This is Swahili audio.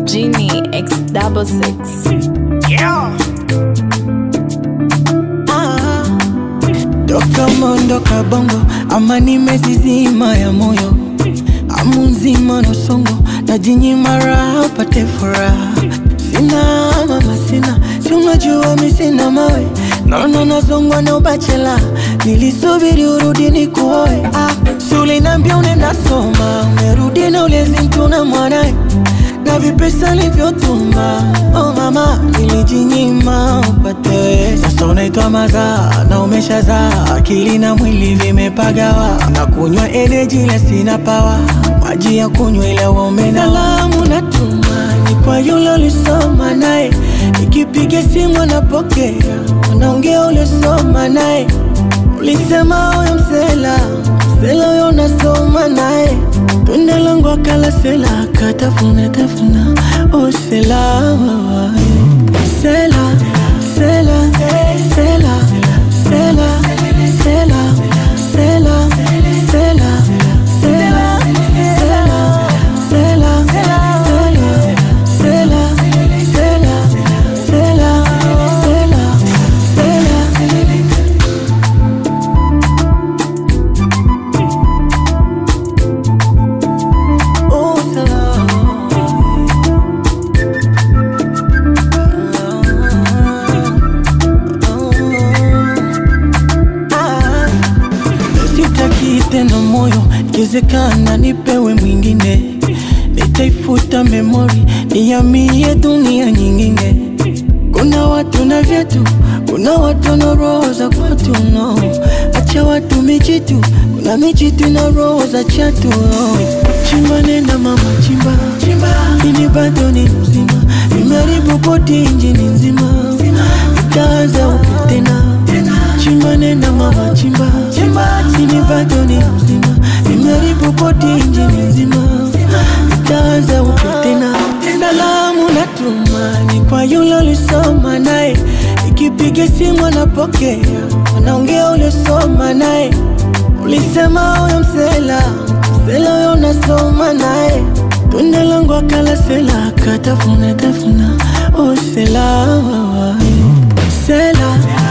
Genie X double six. Yeah. Ah, toka mondoka bongo ama nimezizima ya moyo amu nzima na songo na jinyima raha pate furaha sina mama sina si unajua mi sina mawe naona nazongwa na ubachela nilisubiri urudi ni kuoe ah, si ulinambia unaenda soma umerudi na ulezi mtu na mwanae na vipesa nilivyotuma oh mama nilijinyima upate wewe. sasa unaitwa mazaa na umeshazaa akili na mwili vimepagawa na kunywa energy la sina pawa maji ya kunywa ila uomena salamu natuma ni kwa yule ulisoma naye ikipiga simu anapokea anaongea uliosoma naye ulisema huyo msela msela huyo unasoma naye tunda langu akala sela akatafuna tafuna oh sela sela sela sela sela sela sela sela sela sela sela sela sela sela sela sela Oh, Sitaki tena moyo, ikiwezekana nipewe mwingine, nitaifuta memori, nihamie dunia nyingine. Kuna watu na vyetu, kuna watu na roho za kwatu no. Acha watu mijitu, kuna mijitu na roho za chatu no. Chimba nenda mama chimba, chimba. Ini bado ni mzima, nimeharibu boti injini nzima, itaanza upya tena chimba nenda mama chimba, chimba. Ini bado ni mzima, nimeharibu boti injini nzima, itaanza upya tena salamu natuma ni kwa yule ulisoma naye, ikipiga simu anapokea, anaongea uliosoma naye. Ulisema huyo msela msela huyo unasoma naye, tunda langu akala sela akatafuna tafuna, oh sela sela